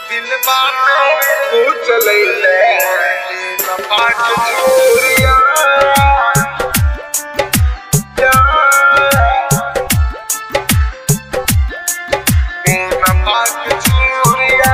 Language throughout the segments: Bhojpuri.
दिल बाटे तू चलैले नपाट चोरिया नपाट चोरिया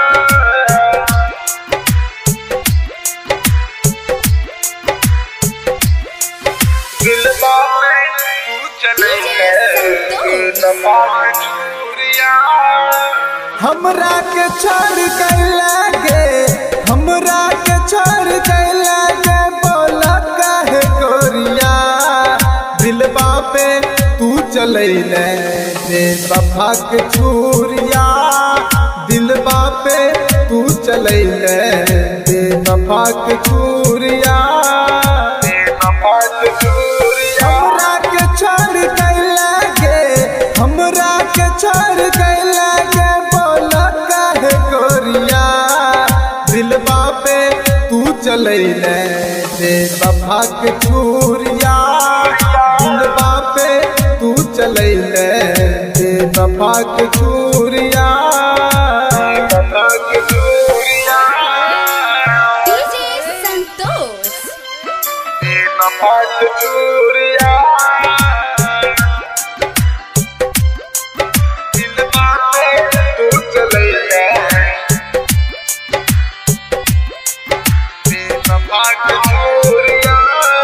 दिल बाटे तू चलैले नपाट चोरिया हमरा के छोड़ कैला गे हमरा के छोड़ कैला गे बोला काहे गोरिया दिलबा पे तू चलैले रे बफा के छुरिया दिलबा पे तू चलैले रे बफा के छुरिया नपाट चोरिया हमरा के छोड़ कैला गे हमरा के छोड़ कैला गे बोला काहे गोरिया दिलबा पे तू चलैले रे बफा के छुरिया दिलबा पे तू चलैले रे बफा के छुरिया नपाट चोरिया DJ Santos. नपाट चोरिया दिल बाटे तू चलैले नपाट चोरिया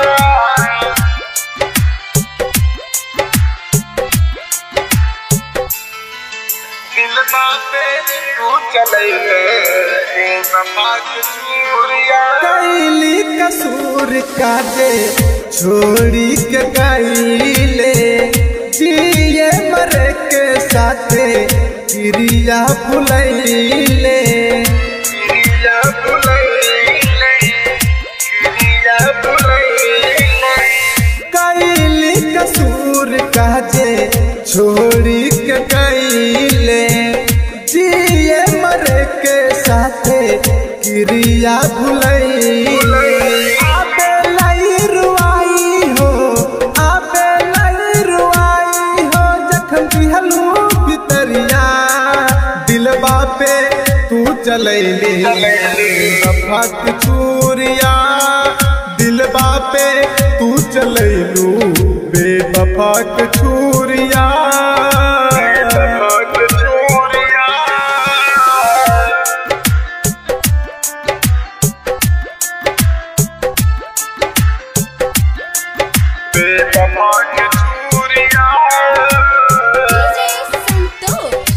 दिल बाटे तू चलैले नपाट चोरिया कैली कसूर काजे छोड़ी के गईले जिए मरे के साथे क्रिया भुलैले किरिया बुलैले किरिया बुलैले कैली कसूर काजे छोड़ी के गईले जिए मरे के साथे क्रिया भुलैले आबे लाई रुआई हो आबे लाई रुआई हो जखम दिहलू भितरिया दिलबा पे तू चलैली फक चूरिया दिलबा पे तू चलैलू बेबफक छुरिया नपाट चोरिया नपाट चोरिया DJ Santos.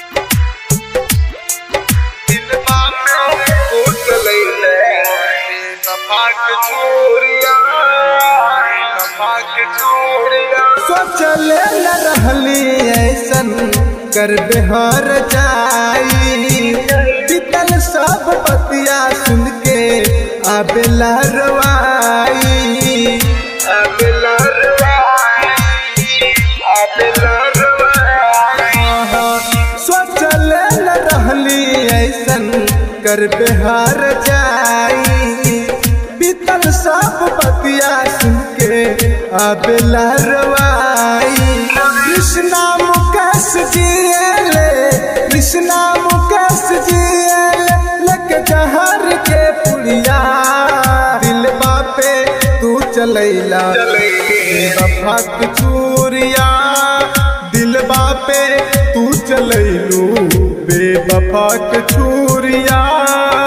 दिल बाटे तू चलैले नपाट चोरिया नपाट चोरिया सोचले न रहली ऐसन कर बेहर जाई बीतल सब बतिया सुन के आबेला रवाई अबला रवाई अबला रवाई सोचले न रहली ऐसन कर बेहार जाई बीतल सब बतिया सुन के आबेला रवाई कृष्णा मुकेश जियले कृष्णा मुकेश जियले लक जहर के पुड़िया दिलबा पे तू चलैला बफक चूरिया दिलबा पे तू चलैलू बेबफक छुरिया